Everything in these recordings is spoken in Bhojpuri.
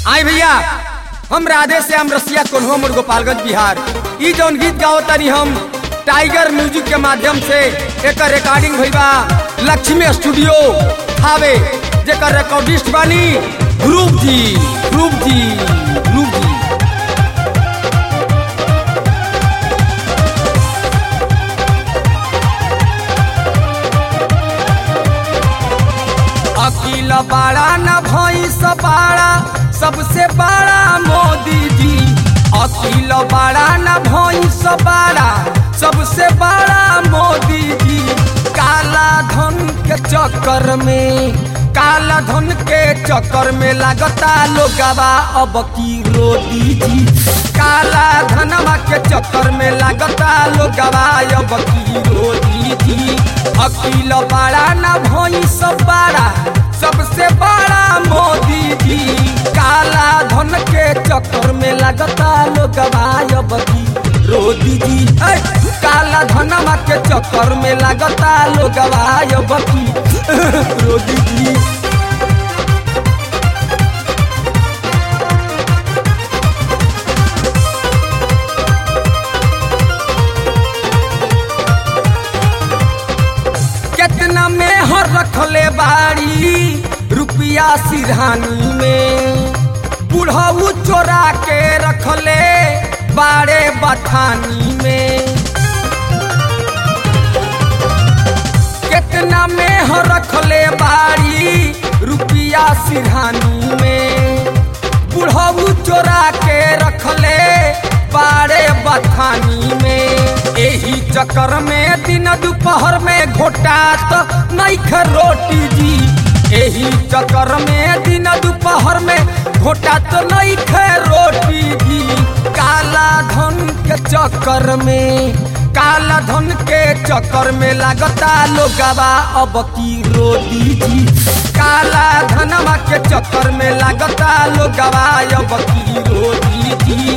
आई भैया हम राधे श्याम रसिया कोन्हो मोर गोपालगंज बिहार ई जौन गीत गाओ तनी हम टाइगर म्यूजिक के माध्यम से एकर रिकॉर्डिंग भइल बा लक्ष्मी स्टूडियो थावे जेकर रिकॉर्डिस्ट बानी ध्रुव जी ध्रुव जी ध्रुव जी अकील बाड़ा न भैंस बाड़ा सबसे बड़ा मोदी जी अकील बाड़ा न भैंस बाड़ा सबसे बड़ा मोदी जी काला धन के चक्कर में काला धन के चक्कर में लागता लोगवा अब की रोदी जी काला धनवा के चक्कर में लागता लोगवा अब की रोदी जी अकील बड़ा न भैंस बड़ा सबसे बड़ा मोदी जी काला धन के चक्कर में लगता लोग अब की रोदी जी ऐ, काला धनवा के चक्कर में लगता लोग अब की रोदी जी कितना में हर रखले बाड़ी रुपया सिरहानी में बुढ़ऊ चोरा के रखले बाड़े बथानी में कितना में हर रखले बाड़ी रुपया सिरहानी में बुढ़ऊ चोरा के रखले बाड़े बथानी में एही चक्कर में दिन दोपहर में घोटात नहीं रोटी जी एही चक्कर में दिन दोपहर में घोटात नहीं रोटी जी काला धन के चक्कर में काला धन के चक्कर में लागता लोगवा अब की रोटी जी काला धनवा के चक्कर में लागता लोगवा अब की रोटी जी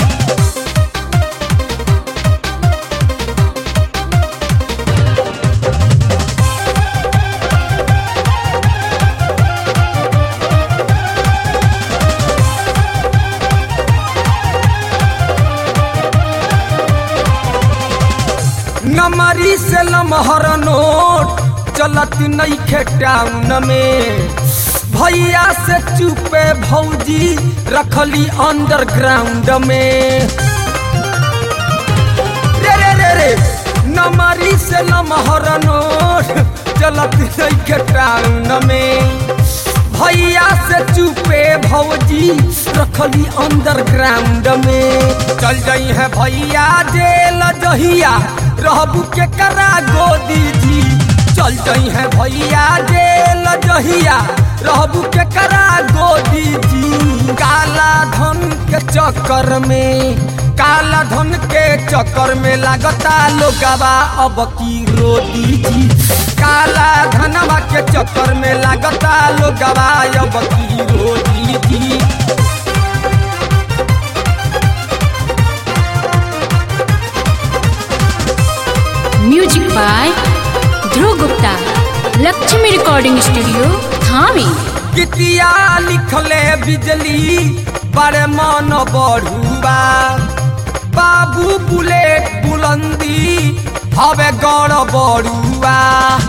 नमरी से लमहर नोट चलत नहीं खे टाउन में भैया से चुपे भौजी रखली अंडरग्राउंड में रे रे रे रे नमरी से लमहर नोट चलत नहीं खे टाउन में भैया से चुपे भौजी रखली अंडरग्राउंड में चल जाई है भैया जेल जहिया रहबू के करा गोदी जी चल जाई है भैया जेल जहिया रहबू के करा गोदी जी काला धन के चक्कर में काला धन के चक्कर में लागता लोगवा अब की रोदी जी काला धनवा के चक्कर में लागता लोगवा अब की रोदी जी music by Dhruv Gupta Lakshmi recording studio थावी कितिया लिखले बिजली बड़े मन बढ़ुआ बाबू बुलेट बुलंदी हवे गौर बड़ुआ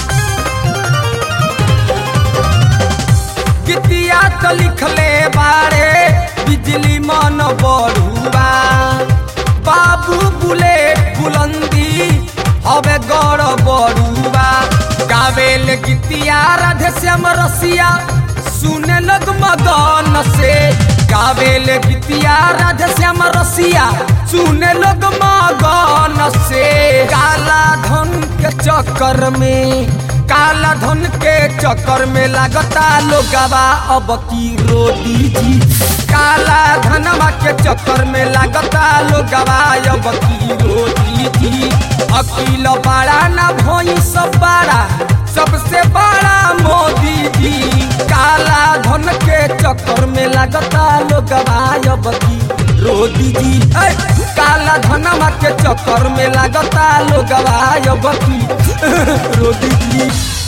कितिया तो लिखले बारे बिजली मन बढ़ुआ बाबू बुलेट बुलंदी हवे गौर बड़ुआ गावेल गीतिया राधे श्याम रसिया सुने लग मगन से गावेल गीतिया राधे श्याम रसिया सुने लग मगन से काला धन के चक्कर में काला धन के चक्कर में लागता लोगवा अब की रोदी जी काला धनवा के चक्कर में लागता लोगवा अब की रोदी जी अकील बड़ा न भैंस बड़ा सबसे बड़ा मोदी जी काला धन के चक्कर में लागता लोगवा अब की रोदी जी ऐ, काला धनवा के चक्कर में लागता लोगवा अब की रोदी जी